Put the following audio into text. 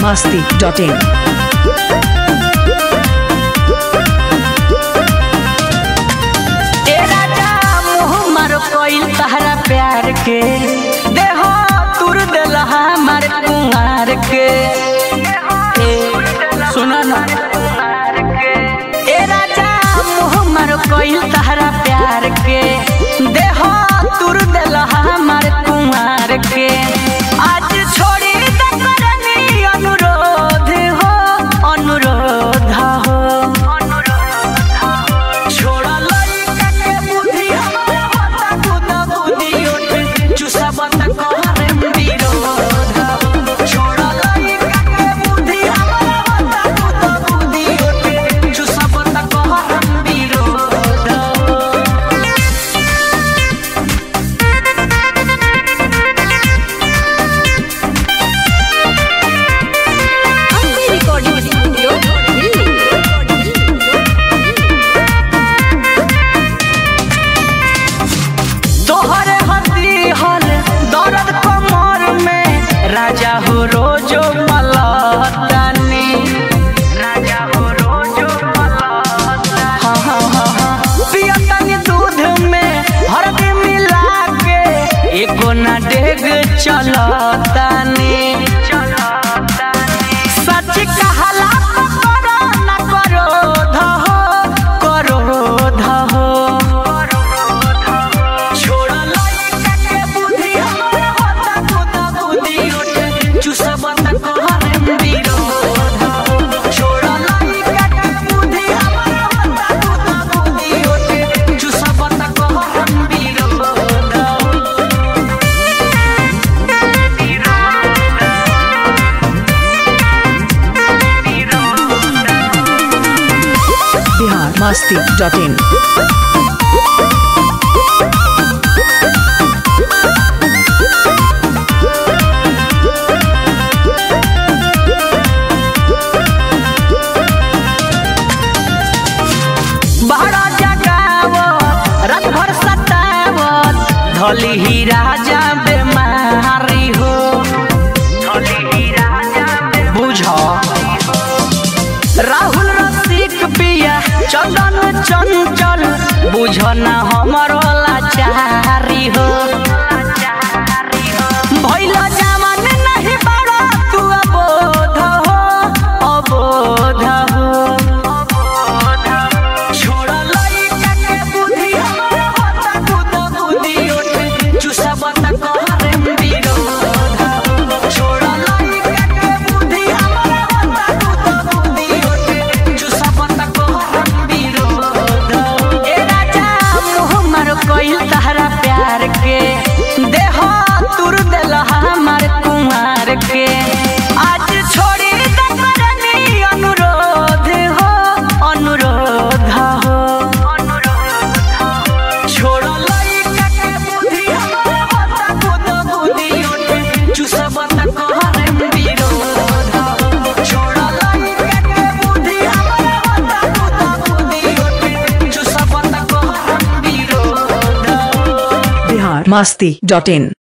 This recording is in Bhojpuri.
masti.in. ए राजा मोह मारो कोइल तहरा प्यार के देह तुर देला हमार कुंवार के ए, सुनो ना ए राजा मोह मारो कोइल तहरा प्यार के देह तुर देला हमार कुंवार के आज छोड़ी दे करनी अनुरोध हो अनुरोध हो छोड़ा लइका के बुद्धि हमरा होता खुदा बुद्धि उठ चुसा बत कहरे विरोध छोड़ा लइका के बुद्धि हमरा होता खुदा बुद्धि उठ चुसा बत कहरे विरोध Ambi Recording Studio, तोहरे हदी हल दर्द कमर में राजा हो रोजो मलतानी राजा हो रोजो मलतानी हाँ हाँ हाँ हाँ पियतनी दूध में हल्दी मिला के एको ना डेग चलतानी सच कहला करो ना करो धहो करो धहो छोड़ा लइका के बुद्धि हमरा होता खुदा बुद्धि उठ चुसा बत कहरे विरोध छोड़ा लइका के बुद्धि हमरा होता खुदा बुद्धि उठ चुसा बत कहरे विरोध Bihar masti.in. बहरा जगावत रात भर सतावत धली ही राजा बेमारी हो धली ही राजा बुझ राहुल रसिक पिया चंदन चंचल बुझ ना हमरो लाचारी हो भइल जवान नहीं बड़ा तू अबोध हो अबोध हो छोड़ा लइका के बुद्धि हमरा होता खुदा बुद्धि उठ चुसा बत कहरे विरोध छोड़ा लइका के बुद्धि हमरा होता खुदा बुद्धि उठ चुसा बत कहरे विरोध ए राजा मोह मारो कोइल तहरा प्यार के देह तुर देला हमार कुंवार के आज छोड़ी दे करनी अनुरोध हो अनुरोध हो छोड़ा लइका के बुद्धि हमरा होता खुदा बुद्धि उठ चुसा बत कहरे विरोध छोड़ा लइका के बुद्धि हमरा होता खुदा बुद्धि उठ चुसा बत कहरे विरोध Bihar masti.in.